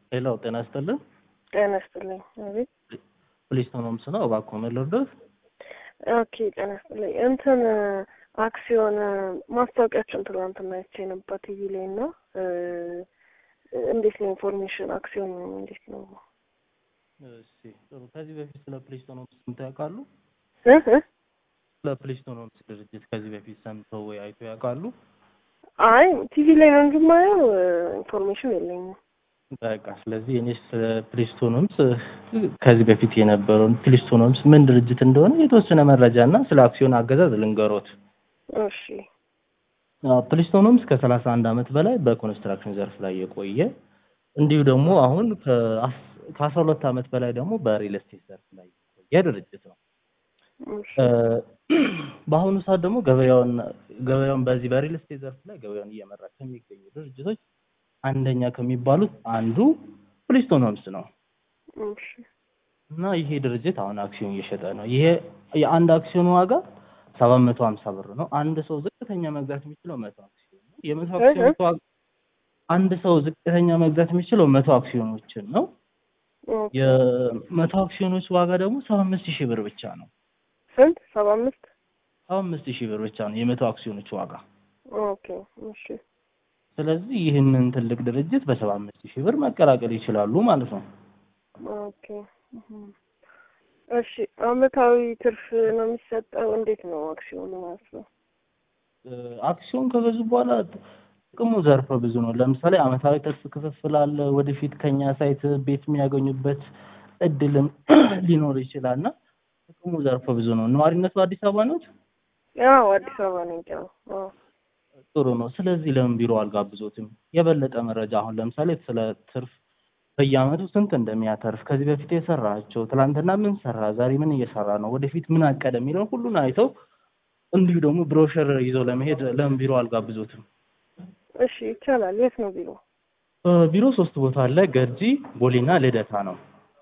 ሄሎ ጤና ይስጥልን። ጤና ይስጥልኝ። አቤት። ፕሊስቶን ሆምስ ነው። እባክዎ ምን ልርዳዎት? ኦኬ ጤና ይስጥልኝ። እንትን አክሲዮን ማስታወቂያችን ትናንትና አይቼ ነበር ቲቪ ላይ እና እንዴት ነው ኢንፎርሜሽን አክሲዮን እንዴት ነው? እሺ ጥሩ። ከዚህ በፊት ስለ ፕሊስቶን ሆምስ ሰምተው ያውቃሉ? እ እ ስለ ፕሊስቶን ሆምስ ድርጅት ከዚህ በፊት ሰምተው ወይ አይተው ያውቃሉ? አይ ቲቪ ላይ ነው እንጂ የማየው ኢንፎርሜሽን የለኝም። በቃ ስለዚህ እኔ ስለ ፕሊስቶን ሆምስ ከዚህ በፊት የነበረውን ፕሊስቶን ሆምስ ምን ድርጅት እንደሆነ የተወሰነ መረጃ እና ስለ አክሲዮን አገዛዝ ልንገሮት። እሺ ፕሊስቶን ሆምስ ከሰላሳ አንድ ዓመት በላይ በኮንስትራክሽን ዘርፍ ላይ የቆየ እንዲሁ ደግሞ አሁን ከአስራ ሁለት ዓመት በላይ ደግሞ በሪል ስቴት ዘርፍ ላይ የቆየ ድርጅት ነው። እሺ በአሁኑ ሰዓት ደግሞ ገበያውን ገበያውን በዚህ በሪል ስቴት ዘርፍ ላይ ገበያውን እየመራ ከሚገኙ ድርጅቶች አንደኛ ከሚባሉት አንዱ ፕሊስቶን ሆምስ ነው እሺ እና ይሄ ድርጅት አሁን አክሲዮን እየሸጠ ነው። ይሄ የአንድ አክሲዮን ዋጋ ሰባት መቶ ሀምሳ ብር ነው። አንድ ሰው ዝቅተኛ መግዛት የሚችለው መቶ አክሲዮን ነው። የመቶ አክሲዮኖች ዋጋ አንድ ሰው ዝቅተኛ መግዛት የሚችለው መቶ አክሲዮኖችን ነው። ኦኬ። የመቶ አክሲዮኖች ዋጋ ደግሞ ሰባ አምስት ሺህ ብር ብቻ ነው። ስንት ሰባ አምስት ሰባ አምስት ሺህ ብር ብቻ ነው የመቶ አክሲዮኖች ዋጋ። ኦኬ እሺ ስለዚህ ይህንን ትልቅ ድርጅት በሰባ አምስት ሺህ ብር መቀላቀል ይችላሉ ማለት ነው። ኦኬ እህም። እሺ አመታዊ ትርፍ ነው የሚሰጠው? እንዴት ነው አክሲዮኑ ማለት ነው? እ አክሲዮን ከገዙ በኋላ ጥቅሙ ዘርፈ ብዙ ነው። ለምሳሌ አመታዊ ትርፍ ክፍፍል አለ። ወደፊት ከኛ ሳይት ቤት የሚያገኙበት እድልም ሊኖር ይችላል እና ጥቅሙ ዘርፈ ብዙ ነው። ነዋሪነቱ አዲስ አበባ ነው? ያው አዲስ አበባ ነኝ። ያው አዎ ጥሩ ነው። ስለዚህ ለምን ቢሮ አልጋብዞትም? የበለጠ መረጃ አሁን ለምሳሌ ስለ ትርፍ በየአመቱ ስንት እንደሚያተርፍ ከዚህ በፊት የሰራቸው ትላንትና ምን ሰራ፣ ዛሬ ምን እየሰራ ነው፣ ወደፊት ምን አቀደ የሚለውን ሁሉን አይተው እንዲሁ ደግሞ ብሮሸር ይዘው ለመሄድ ለምን ቢሮ አልጋብዞትም? እሺ ይቻላል። የት ነው ቢሮ? እ ቢሮ ሶስት ቦታ አለ። ገርጂ፣ ቦሌና ልደታ ነው።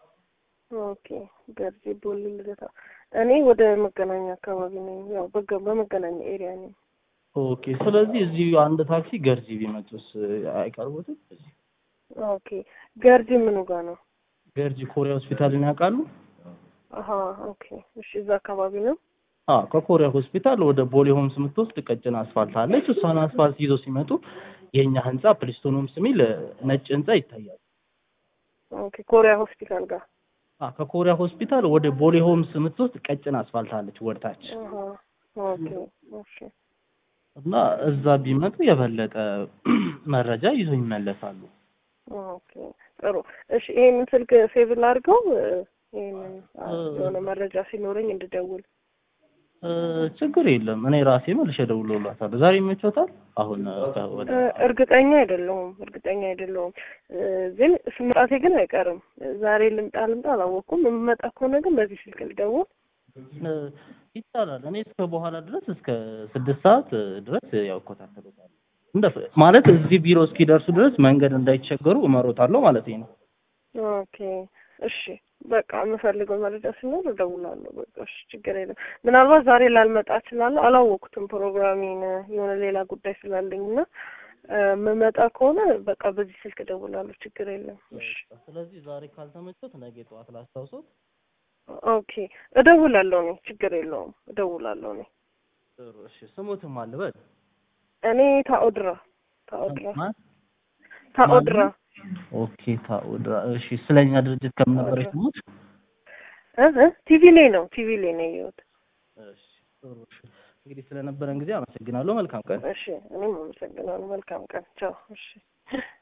ኦኬ ገርጂ፣ ቦሌ፣ ልደታ። እኔ ወደ መገናኛ አካባቢ ነኝ። ያው በገ- በመገናኛ ኤሪያ ነኝ። ኦኬ። ስለዚህ እዚህ አንድ ታክሲ ገርጂ ቢመጡስ አይቀርቦትም? ኦኬ ገርጂ ምኑ ጋር ነው? ገርጂ ኮሪያ ሆስፒታልን ያውቃሉ? አሀ ኦኬ እሺ እዛ አካባቢ ነው። አዎ ከኮሪያ ሆስፒታል ወደ ቦሌ ሆምስ የምትወስድ ቀጭን አስፋልት አለች። እሷን አስፋልት ይዘው ሲመጡ የእኛ ህንጻ ፕሊስቶን ሆምስ የሚል ነጭ ህንጻ ይታያል። ኦኬ ኮሪያ ሆስፒታል ጋር አዎ ከኮሪያ ሆስፒታል ወደ ቦሌ ሆምስ የምትወስድ ቀጭን አስፋልት አለች ወደታች አሀ ኦኬ እሺ እና እዛ ቢመጡ የበለጠ መረጃ ይዘው ይመለሳሉ። ኦኬ ጥሩ። እሺ ይሄንን ስልክ ሴቭ ላድርገው። ይሄንን የሆነ መረጃ ሲኖረኝ እንድደውል። እ ችግር የለም። እኔ ራሴ መልሼ እደውልላታለሁ። ዛሬ ይመቾታል? አሁን እ ወደ እ እርግጠኛ አይደለሁም እርግጠኛ አይደለሁም እ ግን መምጣቴ ግን አይቀርም። ዛሬ ልምጣ ልምጣ አላወቅኩም። የምመጣ ከሆነ ግን በዚህ ስልክ ልደውል። እ ይቻላል። እኔ እስከ በኋላ ድረስ እስከ ስድስት ሰዓት ድረስ ያው እከታተሎታለሁ። እንደ ማለት እዚህ ቢሮ እስኪደርሱ ድረስ መንገድ እንዳይቸገሩ እመሮታለሁ ማለት ነው። ኦኬ እሺ በቃ የምፈልገው መረጃ ሲኖር እደውላለሁ። በቃ እሺ ችግር የለም። ምናልባት ዛሬ ላልመጣ እችላለሁ። አላወቅኩትም ፕሮግራሜን የሆነ ሌላ ጉዳይ ስላለኝ እና እ የምመጣ ከሆነ በቃ በዚህ ስልክ እደውላለሁ። ችግር የለም። እሺ ስለዚህ ዛሬ ካልተመቾት ነገ ጠዋት ላስታውሶት። ኦኬ እደውላለሁ እኔ ችግር የለውም እደውላለሁ እኔ ጥሩ እሺ። ስሙትም አለ በል እኔ ታኦድራ ታኦድራ ማን? ታኦድራ ኦኬ ታኦድራ። እሺ ስለኛ ድርጅት ከምን ነበር የሰሙት? እ እ ቲቪ ላይ ነው ቲቪ ላይ ነው ያየሁት። እሺ ጥሩ እሺ። እንግዲህ ስለነበረን ጊዜ አመሰግናለሁ። መልካም ቀን። እሺ እኔም አመሰግናለሁ። መልካም ቀን። ቻው። እሺ